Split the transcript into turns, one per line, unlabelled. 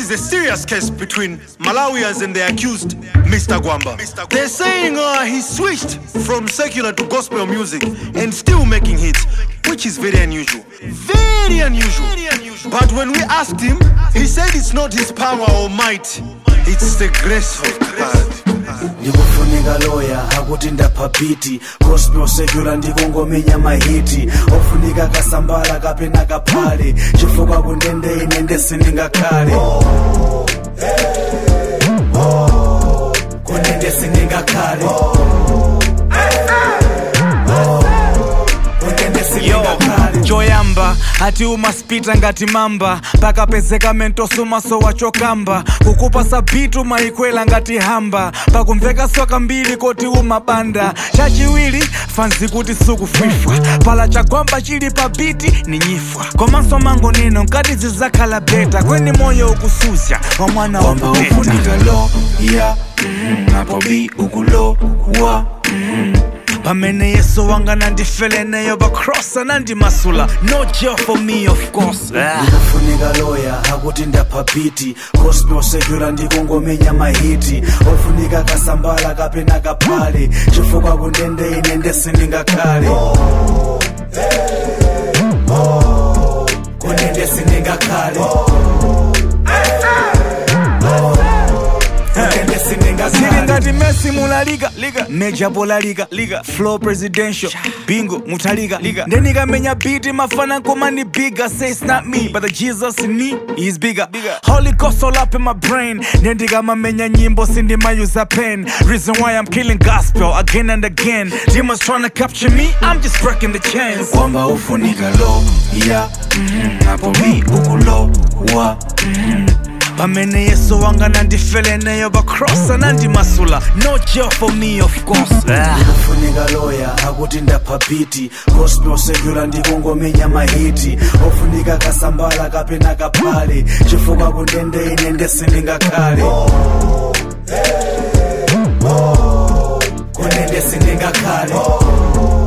is a serious case between Malawians and the accused, Mr. Gwamba. They're saying uh, he switched from secular to gospel music and still making hits, which is very unusual. Very unusual. But when we asked him, he said it's not his power or might, it's the grace of God.
ndikufunika loya akuti ndapha biti gospel secular ndikungomenya mahiti ofunika kasambala kapena kaphale chifukwa kundende ine ndesindingakhale kundende sindingakhale kundende
yo
sindingakhale
choyamba ati umaspita ngati mamba pakapezeka mentosumaso wachokamba kukupa sabitu maikwela ngati hamba pakumveka soka mbili koti umabanda chachiwiri fanzi kuti sukufwifwa pala chagwamba chili pa biti ni nyifwa komanso mango nino nkati zizakhala beta kweni moyo ukusuzya wa mwana wa
kwamba
mteta
ufunika loya mhm, apo bi ukulowa
pamene yesu wanga nandifeleneyo bakrosa nandimasula no jail for me of course ah.
ndikufunika loya akuti ndapha biti gospel secular ndikungomenya mahiti ofunika kasambala kapena kaphale chifukwa kundende ine ndesindingakhale kundende sindingakhale kundende
Sili
sindingakhale
ngati Messi mulaliga liga Major bola liga liga Flow presidential Bingo mutalika liga Ndenikamenya beat mafana komani bigger Say it's not me but the Jesus in me is bigger Holy Ghost all up in my brain Nendikamamenya nyimbo sindimayuza pen Reason why I'm killing gospel again and again Demons trying to capture me I'm just breaking the chains
kwamba ufunika loya mhm, apo bi ukulowa
pamene yesu wanga nandifeleneyo bakrosa nandimasula no jail for me of course ah.
ndikufunika loya akuti ndapha biti gospel secular ndikungomenya mahiti ofunika kasambala kapena kaphale chifukwa kundende ine ndesindingakhale kundende sindingakhale